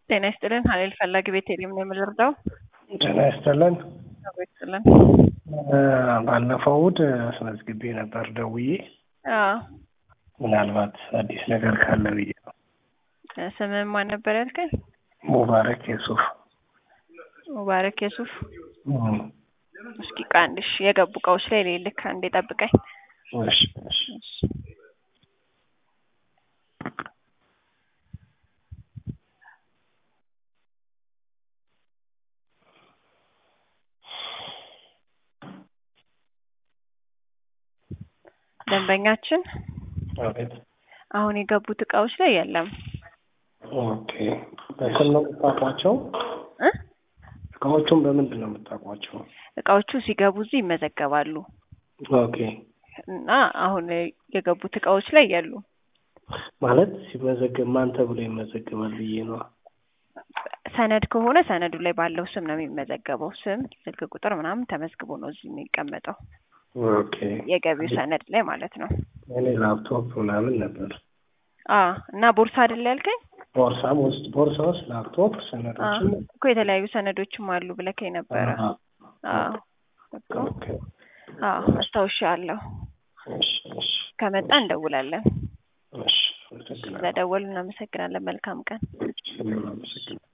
ጤና ይስጥልን ሀይል ፈላጊ ቤተልሔም ነው የምንረዳው። ጤና ይስጥልን። አብሮ ይስጥልን። ባለፈው እሑድ አስመዝግቤ ነበር ደውዬ፣ አዎ ምናልባት አዲስ ነገር ካለ ብዬ ነው። ስምህ ማን ነበር ያልከኝ? ሙባረክ የሱፍ ሙባረክ የሱፍ። እም፣ እስኪ ቃንድሽ የገቡ እቃዎች ላይ ልልክ አንዴ ጠብቀኝ። እሺ እሺ ደንበኛችን አቤት። አሁን የገቡት እቃዎች ላይ የለም ኦኬ። በስም ነው የምታውቋቸው? እ እቃዎቹን በምንድን ነው የምታውቋቸው? እቃዎቹ ሲገቡ እዚህ ይመዘገባሉ ኦኬ። እና አሁን የገቡት እቃዎች ላይ የሉ። ማለት ሲመዘገብ ማን ተብሎ ይመዘገባል ብዬ ነው። ሰነድ ከሆነ ሰነዱ ላይ ባለው ስም ነው የሚመዘገበው። ስም፣ ስልክ ቁጥር ምናምን ተመዝግቦ ነው እዚህ የሚቀመጠው ኦኬ። የገቢው ሰነድ ላይ ማለት ነው። እኔ ላፕቶፕ ምናምን ነበር። አ እና ቦርሳ አይደል ያልከኝ? ቦርሳም ውስጥ ቦርሳ ውስጥ ላፕቶፕ አ ሰነዶችም እኮ የተለያዩ ሰነዶችም አሉ ብለከኝ ነበረ። አዎ። አ እኮ ኦኬ። አ አስታውሻለሁ። እሺ እሺ ከመጣ እንደውላለን። እሺ። አመሰግናለሁ። ስለደወሉ እናመሰግናለን። መልካም ቀን። እሺ፣ አመሰግናለሁ።